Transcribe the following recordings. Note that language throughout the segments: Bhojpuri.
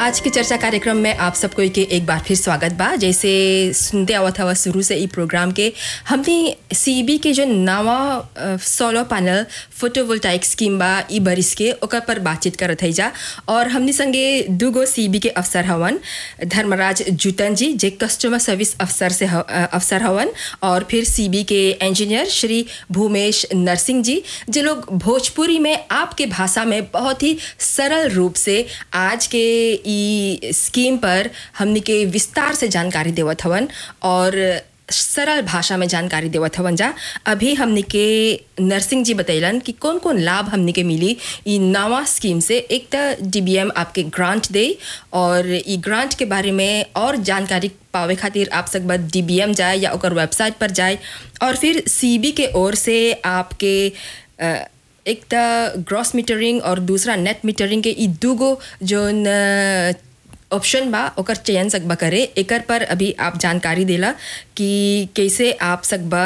आज के चर्चा कार्यक्रम में आप सबको के एक बार फिर स्वागत बा जैसे सुनते आवत हवा शुरू से ई प्रोग्राम के हमने सीबी के जो नवा सोलर पैनल फोटोवोल्टाइक स्कीम बा ई बरिस के ओकर पर बातचीत करत है जा और हमने संगे दूगो सीबी के अफसर हवन धर्मराज जूतन जी जे कस्टमर सर्विस अफसर से ह- अ, अफसर हवन और फिर सीबी के इंजीनियर श्री भूमेश नरसिंह जी जे लोग भोजपुरी में आपके भाषा में बहुत ही सरल रूप से आज के ई स्कीम पर हमने के विस्तार से जानकारी देवत हवन और सरल भाषा में जानकारी देवत हवन जा अभी हमने के नरसिंह जी बतैलन कि कौन कौन लाभ हमने के मिली ई नवा स्कीम से एक तो डीबीएम आपके ग्रांट दे और ई ग्रांट के बारे में और जानकारी पावे खातिर आप सब बस डीबीएम जाए या ओकर वेबसाइट पर जाए और फिर सीबी के ओर से आपके अ, एक तो ग्रॉस मीटरिंग और दूसरा नेट मीटरिंग के ई दूगो जोन ऑप्शन बा ओकर चयन सकबा करे एकर पर अभी आप जानकारी देला कि कैसे आप सकबा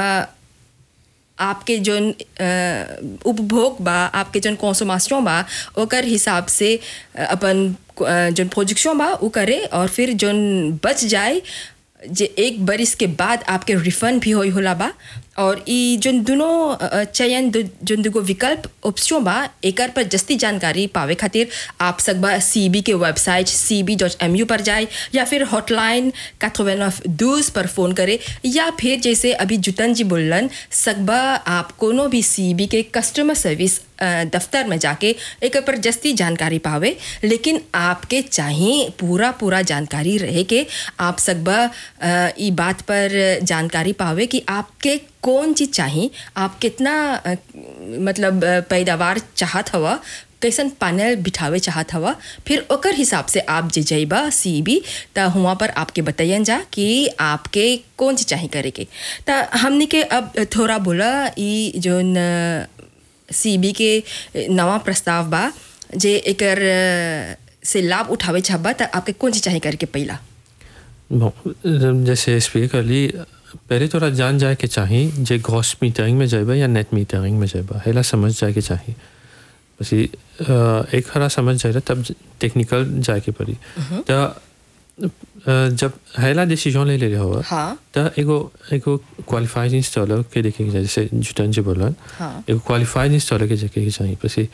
आपके जोन अ, उपभोग बा आपके जोन कॉन्सोमास्यों बा ओकर हिसाब से अ, अपन अ, जोन प्रोजेक्शन बा उ करे और फिर जोन बच जाए जे एक बरिस के बाद आपके रिफंड भी होई होला बा और ई जोन दोनों अ, अ, चयन दो, जोन दुगो विकल्प ऑप्शन बा एकर पर जस्ती जानकारी पावे खातिर आप सकबा सी बी के website C B dot M U पर जाए या फिर हॉटलाइन काथोवेन ऑफ दूस पर फ़ोन करे या फिर जैसे अभी जुतन जी बोलन सकबा आप कोनो भी सी बी के कस्टमर सर्विस अ, दफ्तर में जाके एक पर जस्ती जानकारी पावे लेकिन आपके चाहिए पूरा पूरा जानकारी रहे के आप सकबा अ, ई बात पर जानकारी पावे कि आपके कौन चीज़ चाहिए आप कितना अ, मतलब अ, पैदावार चाहत हवा कैसन पैनल बिठावे चाहत हवा फिर ओकर हिसाब से आप जे जइबा सी बी त हुआ पर आपके बताइए जा कि आपके कौन चीज़ चाहिए करे के त हमने के अब थोड़ा बोला ई जोन सी बी के नवा प्रस्ताव बा जे एकर अ, से लाभ उठावे चाहबा त आपके कौन चीज़ चाहिए करे के पहला bon, जैसे स्पीक कर ली पहले थोड़ा जान जाए के चाहिए जे ग्रॉस मीटरिंग में जाएबा या नेट मीटरिंग में जाएबा हेला समझ जाए के चाहिए बस ये, अ, एक हरा समझ जाए तब टेक्निकल जाए के पड़ी तो जब हेला डिसीजन ले ले रहे हो हाँ तो एगो एगो क्वालिफाइड इंस्टॉलर के देखे के चाहिए जैसे जुटन जी बोलन हाँ एगो क्वालिफाइड इंस्टॉलर के देखे के चाहिए बस ये